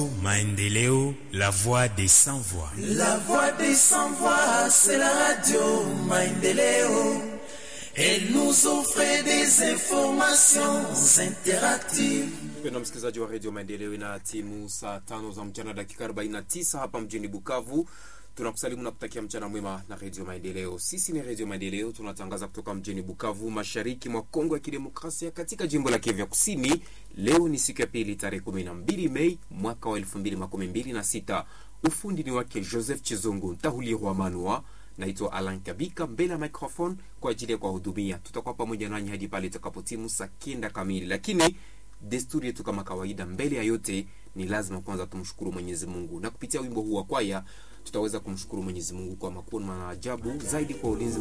Maendeleo, la voix des sans voix. La voix des sans voix, c'est la radio Maendeleo. Elle nous offre des informations interactives. Mpendwa msikilizaji wa redio Maendeleo, ina timu saa tano za mchana dakika 49 hapa mjini Bukavu. Tunakusalimu na kutakia mchana mwema na redio Maendeleo. Sisi ni redio Maendeleo, tunatangaza kutoka mjini Bukavu, mashariki mwa Kongo ya Kidemokrasia, katika jimbo la Kivu ya Kusini. Leo ni siku ya pili, tarehe 12 Mei mwaka wa 2026. Ufundi ni wake Joseph Chizungu Ntahulirwa Manua. Naitwa Alan Kabika mbele ya microphone kwa ajili ya kuwahudumia. Tutakuwa pamoja nanyi hadi pale itakapotimu saa kenda kamili, lakini desturi yetu kama kawaida, mbele ya yote ni lazima kwanza tumshukuru Mwenyezi Mungu, na kupitia wimbo huu wa kwaya tutaweza kumshukuru Mwenyezi Mungu kwa makuu na maajabu zaidi kwa ulinzi